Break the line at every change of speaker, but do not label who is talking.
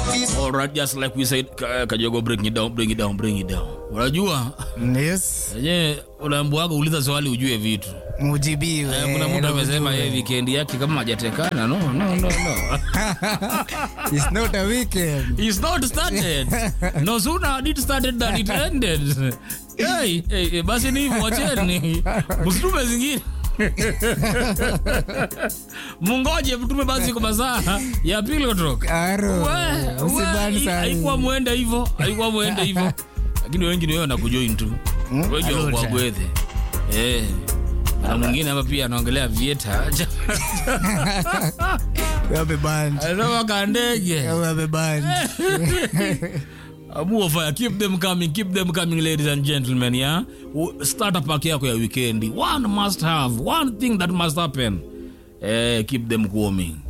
All right, just like we said, Ka- Kajogo, bring it down, bring it down, bring it down. Unajua
Yes.
yenyewe unaambiwaga uliza swali ujue vitu.
Mujibiwe.
Eh, Kuna mtu
na
amesema
ujue.
yeye weekend yake kama hajatekana. No, no, no, no.
It's not a weekend.
It's not started. No sooner had it started than it ended. Hey, hey, hey, basi ni hivyo wacheni. Msitume zingine. Mungoje mtume basi kwa masaa ya pili kutoka.
Aro.
We,
Usibani
we,
sana.
haikuwa mwende hivyo, haikuwa mwende hivyo. Lakini wengi ni wewe wanakujoin tu.
Hmm?
Wengi
Alota.
wa gwethe. Eh. Na mwingine hapa pia anaongelea vieta.
Wape band.
Anasema kandege.
Wape band.
Abu fire, keep them coming, keep them coming ladies and gentlemen, yeah? U- Starter pack yako ya weekendi. One must have, one thing that must happen. Eh, keep them coming.